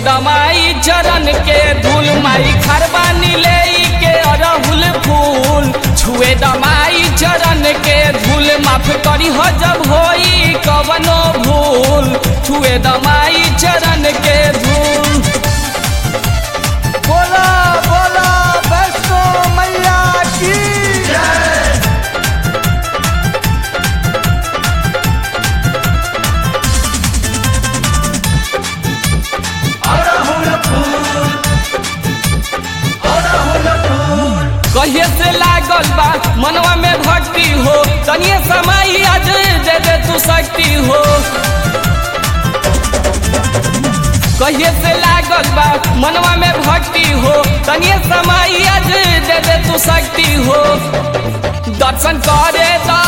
दमाई चरण के धूल माई खरबानी ले के अरहुल फूल छुए दमाई चरण के धूल माफ करी हो जब होई कवनो भूल छुए दमाई चरण के धूल बोला बोला वैष्णो मैया की कहिए से लागल बा मनवा में भक्ति हो तनिए समय आज दे दे तू शक्ति हो कहिए से लागल बा मनवा में भक्ति हो तनिए समय आज दे दे तू शक्ति हो दर्शन करे दा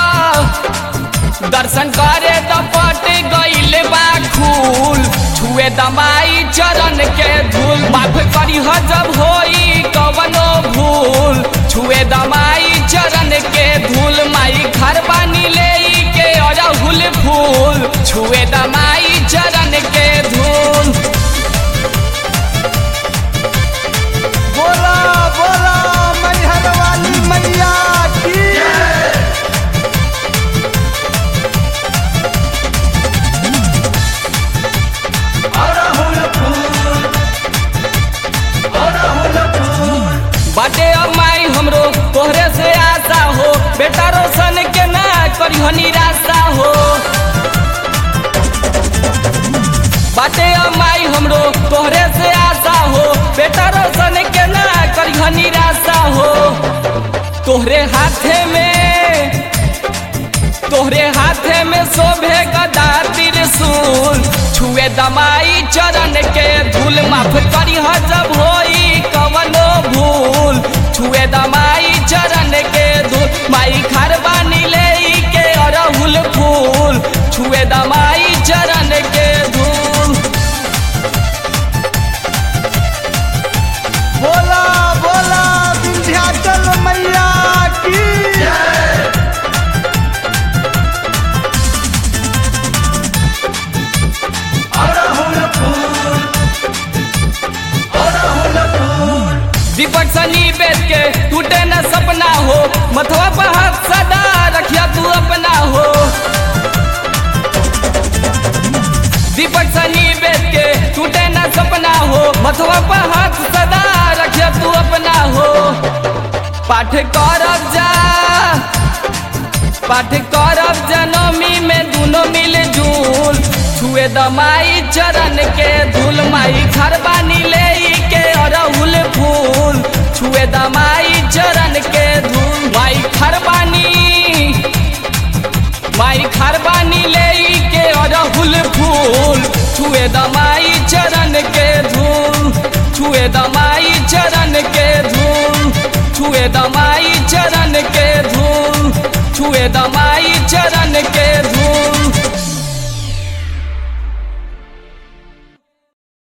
दर्शन करे त पट गईल बा खूल छुए दमाई चरण के धूल माफ करी ह जब होई कवनो भूल छुए दमाई चरण के धूल माई घर बानी ले के अरहुल फूल छुए दमाई चरण के धूल बोला बोला मैहर वाली मैया की बाटे अब माई हमरो तोहरे से आशा हो बेटा रोशन के ना करियो निराशा हो बाटे अब माई हमरो तोहरे से आशा हो बेटा रोशन के ना करियो निराशा हो तोहरे हाथे में तोहरे हाथे में शोभे गदा त्रिशूल छुए दमाई चरण के धूल माफ करी ह जब होई कवनो भूल छुए दमाई चरण के धूल माई घर बानी ले के अरहुल फूल छुए दमाई चरण के धूल बोला बोला विंध्याचल मैया की दीपक सनी बेच के टूटे न सपना हो मथवा पर हाथ सदा रखिया तू अपना हो दीपक सनी बेच के टूटे न सपना हो मथवा पर हाथ सदा रखिया तू अपना हो पाठ करब जा पाठ करब जनमी में दोनों मिल जुल छुए दमाई चरण के धूल माई घर बानी ले के अरहुल फूल छुए दमाई चरण के धूल माई घर बानी माई घर बानी ले के अरहुल फूल छुए दमाई चरण के धूल छुए दमाई चरण के धूल छुए दमाई चरण के धूल छुए दमाई चरण के